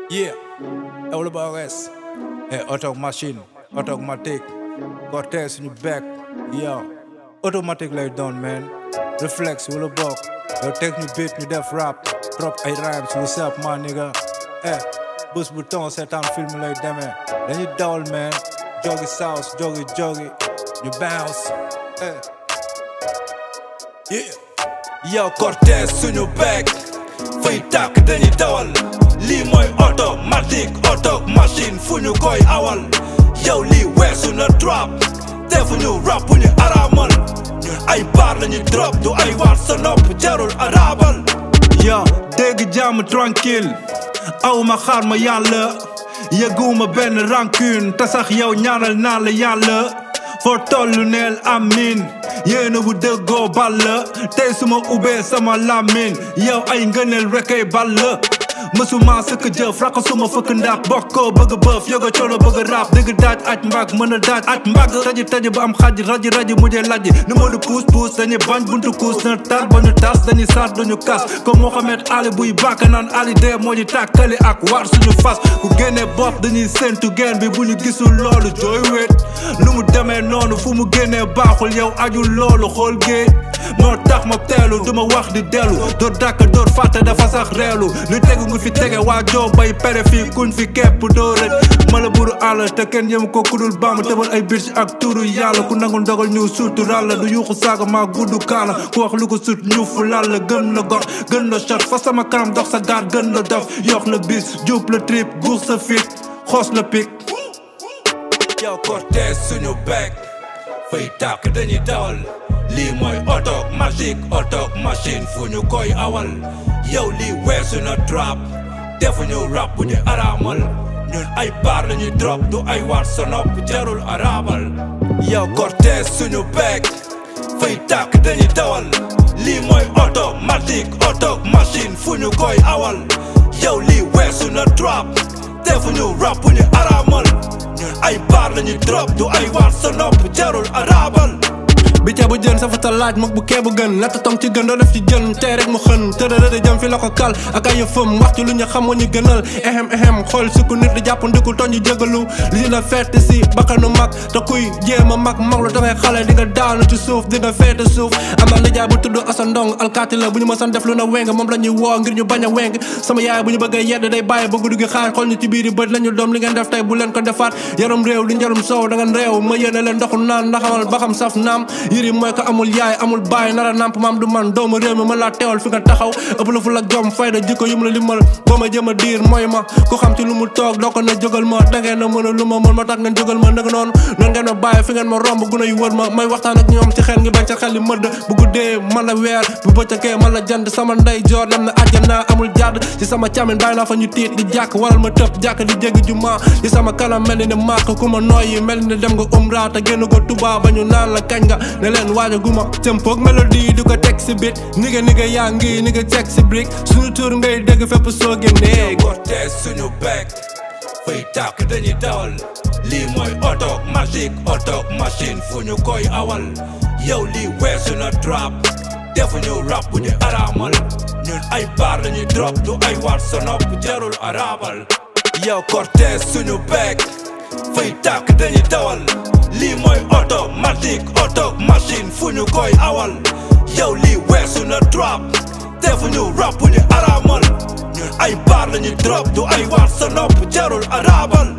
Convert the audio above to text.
Yeah, all about us. Hey, auto machine, automatic. Cortez suñu back. Yo, automatic lay doon man. Reflex wala bokk. Yow teg ñu beat ñu def rap. Drop ay rhymes, what's up my nigga? Eh, bus bu ton seetaan film lay demee. Dañuy dawal man. Jogi sauce, jogi jogi. Ñu bounce. Eh. Yeah. Yo, Cortez suñu back. Fay tàkk dañuy dawal. lii mooy automatique auto machine fu ñu koy awal yow lii weesu na drop defuñu rap bu ñu araamal ñun ay baar lañu drop du ay waat sa nopp jarul arabal yow dégg jàmm tranquille aw ma xaar ma yàlla yëguma benn rancune te sax yow ñaanal naa la yàlla foo tollu neel amin yéena bu dëggoo ball tey suma ubbee sama làmmiñ yow ay ngëneel rekay ball mësuma sëkk jëf raka suma fëkk ndax bokkoo bëgg bëf yoga colo bëgg rap dëgg daaj aj mbag mën a daaj aj mbag taji taji ba am xaj raji raji mujjee lajji nu ma du puus puus dañuy bañ buntu kuus na tar ba ñu tas dañuy saat duñu kas comme Mohamed Ali buy bàkk naan Ali dee moo ñu tàkkali ak war suñu fas ku génnee bopp dañuy séntu geen bi bu ñu gisul loolu jooy wéet nu mu demee noonu fu mu génnee baaxul yow ajul loolu xool géej moo tax ma teelu duma wax di dellu door dàkk door fàtte dafa sax reelu lu tegu nga fi tege waa joo bay pere fii kuñ fi kepp doo rëj mala buru àll te kenn yëm ko kudul baam tëbal ay biir ak turu yàlla ku nangul ndogal ñu suutu ràlla du yuuxu saaga maa gudd kaala ku wax lu ko sut ñuufu lalla gën la gor gën la shot fa sama kanam dox sa gaat gën la dof yox la bis jub la trip guux sa fit xoos la pik yow Cortez suñu back fay tàkk dañuy dawal lii mooy automatique auto machine fu ñu koy awal yow lii weesu na drop defuñu rap bu ñu araamal ñun ay baar lañuy drop du ay waat sa nopp jarul arabal yow Cortez suñu back fay tàkk dañuy dawal lii mooy automatique auto machine fu ñu koy awal yow lii weesu na drop defuñu rap bu ñu araamal ñun ay baar lañuy drop du ay waat sa nopp jarul arabal bi ca bu jën sa fa laaj mag bu kee bu gën natt tom ci gën doo def ci jën tey rek mu xën tërërëri jëm fi la ko kal ak ay yëfam wax ci lu ñu xam ñu gënal ehem ehem xool sukku nit di jàpp ndikul toñ ñu jégalu li la fett si bakkanu mag te kuy jéem a mag mag lu dafay xale di nga daanu ci suuf di nga feete suuf am na nijaay bu tudd Asa Ndong alkaati la bu ñu mësan def lu na weng moom la ñuy woo ngir ñu bañ a weng sama yaay bu ñu bëggee yedd day bàyyi ba guddi gi xaar xool ñu ci biir bët la ñu doom li ngeen def tey bu leen ko defaat yaram réew li njarum soow da ngeen réew ma yéene leen ndoxu naan ndaxamal ba xam saf naam yëri mooy ko amul yaay amul baay nara namp maam du man doomu réew mi mën laa teewal fi nga taxaw ëpp la fu la jom fayda jikko yum la limal boo ma jëm a diir mooy ma ku xam ci lu mu toog doo ko na jógal ma dangeen na mën a lu ma mën ma tax ngeen jógal ma naka noonu noonu ngeen ma bàyyi fi ngeen ma romb guna yu wër ma may waxtaan ak ñoom ci xel ngi bañ ca xel li mëdd bu guddee man la weer bu bëccëgee man la jant sama ndey joor dem na àjjana amul jàdd ci sama càmmin bàyyi naa fa ñu tiit di jàkk waral ma tëb jàkk di jéggi juma ci sama kanam mel ni ne màkk ku ma nooyi mel ni dem nga umra te génn ko Tuubaa ba ñu naan la kañ nga ne leen waaja guma tempoog mélodie du ko teg si bit niga niga yaa ngi niga teg si brique suñu tur ngay dégg fépp soo génnee Cortez suñu back fay tàkk dañuy dawal lii mooy automatique auto machine fu ñu koy awal yow lii weesu na drop defuñu rap bu ñu araamal ñun ay baar lañuy drop du ay waat sa nopp jarul arabal yow Cortez suñu back fay tàkk dañuy dawal lii mooy automatique auto machine fu ñu koy awal yow lii weesu na drop defuñu rap bu ñu araamal ñun ay baar lañuy drop du ay waat sa nopp jarul arabal